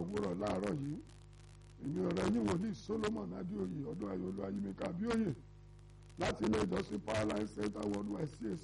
òwúrọ̀ láàárọ̀ yìí èmi ọ̀rẹ́ yín wòlíì Solomon Adéoyè ọdún ayọ̀lú ayímíkà Abíóyè láti ilé ìjọsìn Powerline Center Worldwide CAC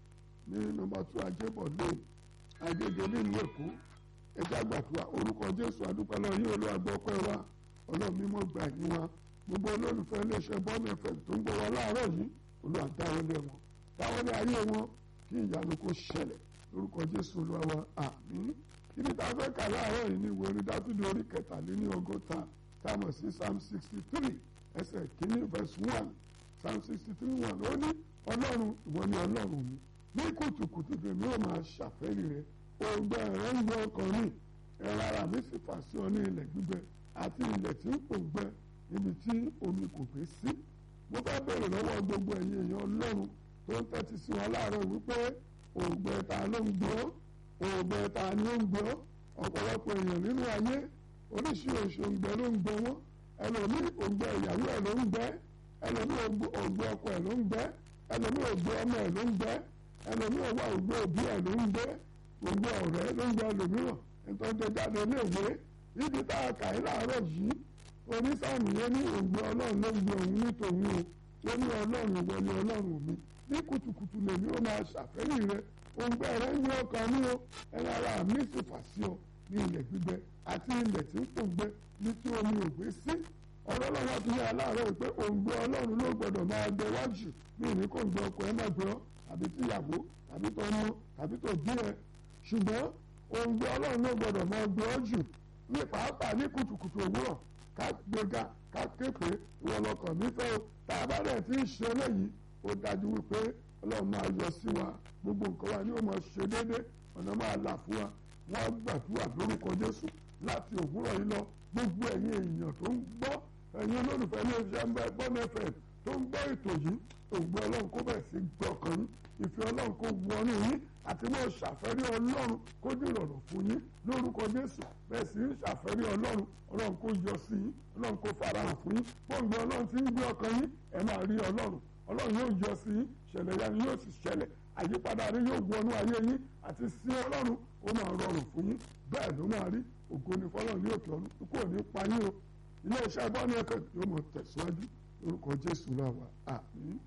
ní nọ́mbà two Ajébọ̀ lane Agége nílùú Èkó ẹjẹ́ àgbàdua orúkọ Jésù àdúpẹ́ lọ yín olúwagbọ́pẹ́ wa ọlọ́run mímọ́ gbà yín wa gbogbo olólùfẹ́ iléeṣẹ́ bọ́ọ̀mù ẹ̀fẹ̀ tó ń gbọ́ wa láàárọ̀ yìí olùwàdáwọlé wọn dáwọlé ayé wọn kí ìyanu kó ṣẹlẹ̀ lórúkọ Jésù olúwa wa àmín ibi tá a fẹ́ kà láàárọ̀ yìí ní ìwé orin Dáfídì orí kẹtàléní ọgọ́ta táwọn sí psalm sixty three ẹsẹ̀ kínní verse one psalm sixty three one ó ní ọlọ́run ìwọ ni ọlọ́run mi ní kùtùkùtù tèmi ó máa ṣàfẹ́rí rẹ òǹgbẹ rẹ ń gbẹ ọkàn mi ẹ̀rọ ara mi sì fà sí ọ ní ilẹ̀ gbígbẹ àti ilẹ̀ tí ń pòǹgbẹ níbi tí omi kò gbé sí mo fẹ́ bèrè lọ́wọ́ gbogbo ẹ̀yin èèyàn ọlọ́run tó ń tẹ́tí sí wọn láàárọ̀ wípé òǹgbẹ ta ló ń gbọ́ òǹgbẹ ta ni ó ń gbọ́ ọ̀pọ̀lọpọ̀ èèyàn nínú ayé oríṣiríṣi òǹgbẹ ló ń gbẹ wọ́n ẹlòmí òǹgbẹ ìyàwó ẹ̀ ló ń gbẹ ẹlòmí òǹgbẹ ọkọ ẹ̀ ló ń gbẹ ẹlòmí òǹgbẹ ọmọ ẹ̀ ló ń gbẹ ẹlòmí òwò òǹgbẹ òbí ẹ̀ ló ń gbẹ òǹgbẹ ọ̀rẹ́ ló ń gbẹ ẹlòmíràn nítorí jáde léèwé níbi tá a kà í láàárọ̀ yìí onísàmì yẹn ní òǹgbẹ ọlọ́run ló ń gbẹ òun ní tòun o ó ní ọlọ́run ìwọ ni ọlọ́run mi ní kùtùkùtù lèmi ó máa ṣàfẹ́yìn rẹ òǹgbẹ rẹ ń gbé ọkàn mi o ẹni ara mi sì fà sí ọ ní ilẹ̀ gbígbẹ àti ilẹ̀ tí ń pòǹgbẹ ní tí omi ò gbé sí ọ̀rọ̀ lọ́wọ́ ti yẹ aláàárọ̀ pé òǹgbẹ ọlọ́run ló gbọ́dọ̀ máa gbẹ wájú ní ìní kò ń gbẹ ọkọ ẹ má gbẹ ọ tàbí tíyàwó tàbí tọmọ tàbí tó bí ẹ ṣùgbọ́n òǹgbẹ ọlọ́run ló gbọ́dọ̀ máa gbẹ ọ jù ní pàápàá ní kùtùkùtù òwúrọ̀ ká gbéga ká képe ìwọ lọkàn mi fẹ́ o tá a bá dẹ̀ ti ń ṣe eléyìí ó dájú wípé ọlọ́run máa yọ sí wa gbogbo nǹkan wa ni ó máa ṣe déédéé ọ̀nà máa là fún wa wọ́n gbàdúrà lórúkọ Jésù láti òwúrọ̀ yìí lọ gbogbo ẹ̀yin èèyàn tó ń gbọ́ ẹ̀yin olólùfẹ́ ní iṣẹ́ ń bá ẹgbọ́n mẹ́fẹ̀ẹ́ tó ń gbọ́ ètò yìí ògbó ọlọ́run kó bẹ̀rẹ̀ sí gbọ́kàn yín ìfẹ́ ọlọ́run kó wọnú yín àti mọ́ ṣàfẹ́rí ọlọ́run kó dìrọ̀rùn fún yín lórúkọ Jésù bẹ́ẹ̀ sì ń ṣàfẹ́rí ọlọ́run ọlọ́run kó yọ sí yín ọlọ́run kó farahàn fún yín pọ́ǹgbẹ ọlọ́run ti ń gbé ọkàn yín ẹ máa rí ọlọ́run ọlọ́run yóò yọ sí yín ṣẹlẹ̀ yanu yóò sì ṣẹlẹ̀ àyípadà rí yóò wọnú ayé yín àti sí ọlọ́run ó máa rọrùn fún yín bẹ́ẹ̀ ló máa rí ògo ni fọlọ́run ní òkè ọ̀run kò ní pa yín o ilé iṣẹ́ bọ́ọ̀nù ẹ̀kọ́ yóò mọ̀ tẹ̀síwájú lórúkọ Jésù náà wà àmín.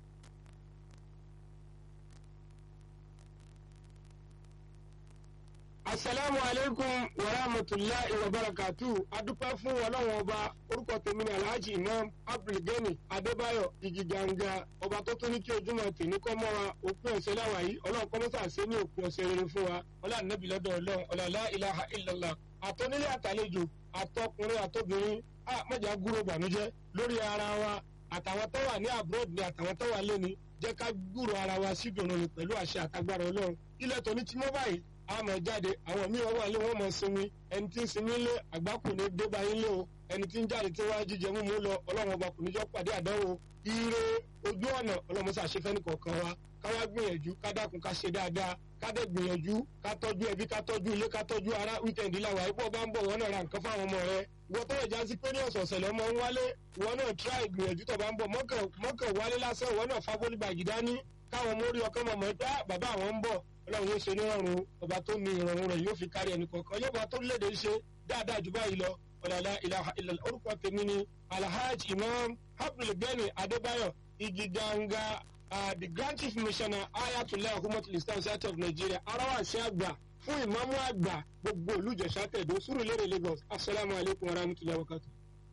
asalaamu aleykum wa rahmatulahi wa barakatu adúpẹ́ fún ọlọ́run ọba orúkọ tèmi ní alhaji imam abdulgani adébáyọ̀ igiganga ọba tó tún ní kí ojúmọ́ tèmi kọ́ mọ́ wa òpin ọ̀sẹ̀ láwa yìí ọlọ́run kọ́mọ́sà ṣe ní òpin ọ̀sẹ̀ rere fún wa ọlá nàbí lọ́dọ̀ ọlọ́run ọlọ́lá ilaha illallah àtọ́nílé àtàlejò àtọkùnrin àtobìnrin a mọ̀jà gúrò bànújẹ́ lórí ara wa àtàwọn tó wà ní abroad ni àtàwọn tó wà lẹ́ni jẹ́ ká gúrò ara wa sí dùnú ni pẹ̀lú àṣẹ àtagbára ọlọ́run ilẹ̀ tó ní tí mọ́ báyìí a máa jáde àwọn míì wọ́n wà lé wọ́n máa sinmi ẹni tí ń sinmi lé àgbákò ní débà yín lé o ẹni tí ń jáde tí wọ́n á jíjẹ mímú lọ ọlọ́run ọba kò ní jọ́ pàdé àdánwò ire ojú ọ̀nà ọlọ́run ṣàṣefẹ́ ní kọ̀ọ̀kan wa káwá gbìyànjú ká dákun ká ṣe dáadáa ká dẹ̀ gbìyànjú ká tọ́jú ẹbí ká tọ́jú ilé ká tọ́jú ara wíkẹ̀ndì làwà ipò bá ń bọ̀ wọ́n náà ra nǹkan fáwọn ọmọ rẹ wọ́n tó ìjà sí pé ní ọ̀sọ̀ọ̀sẹ̀ lọ́mọ ń wálé wọ́n náà tíráì gbìyànjú tó bá ń bọ̀ mọ́kàn wálé lásán wọ́n náà fábólì bàgì dání káwọn mórí ọkàn mọ̀mọ́ pé bàbá àwọn ń bọ̀ ọlọ́run yóò ṣe nírọ̀rùn ọba tó ní ìrọ̀rùn rẹ̀ yóò fi kárí ẹnì kọ̀ọ̀kan yóò bá tó léde ṣe dáadáa jù báyìí lọ ọ̀làlá ilaha illallah orúkọ tèmi ni alhaji imam abdulgani adébáyọ̀ igiganga uh, the grand chief missioner ayatollah humatul islam state of nigeria arawasi àgbà fún ìmáàmù àgbà gbogbo olùjẹsà tẹ̀dó Sùúrùlérè lagos asalaamu alaykum wa rahmatulahi wa barakatuh.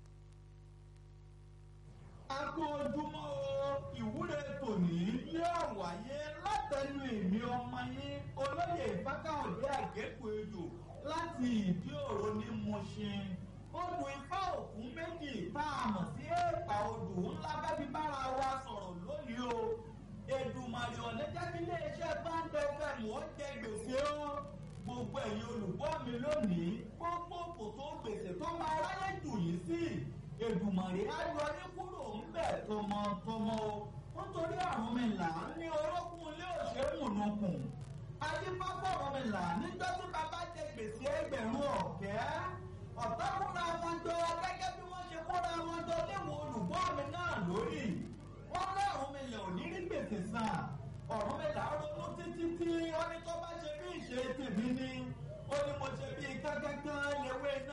a kú ojúmọ́ o ìwúre tòní yóò wáyé látẹnu èmi ọmọ yín olóyè ìfákàwọ̀dé àgékù ejò láti ìdí òro ní Mùṣín odò ifá òkun méjì tá a mọ̀ sí èèpà odò ńlá bẹ́bí bára wa sọ̀rọ̀ lónìí o Èdùmàrè ọ̀lẹ́jẹ́ kí iléeṣẹ́ báńdẹ̀ fm ó jẹ gbèsè o gbogbo ẹ̀yin olùgbọ́ mi lónìí gbogbo kò tó gbèsè tó máa ráyè jù yín sí Èdùmàrè á yọ yín kúrò ńbẹ̀ tọmọtọmọ o nítorí àrùn mi là ń ní orókùn ilé òṣèmùnùkùn adébáfọ̀ ọ̀rọ̀ mi là níjọ́ tí bàbá jẹ gbèsè ẹgbẹ̀rún ọ̀kẹ́ ọ̀tá kúra wọn jọ gẹ́gẹ́ bí wọ́n ṣe kóra wọn jọ léwu olùgbọ́ mi náà lórí wọ́n lọ́rùn mi lè ò ní rí gbèsè san ọ̀rùn mi là ń ronú títí tí wọ́n ní tó bá ṣe bí ìṣe tèmi ni ó ní mo ṣe bí kákáká lewé náà.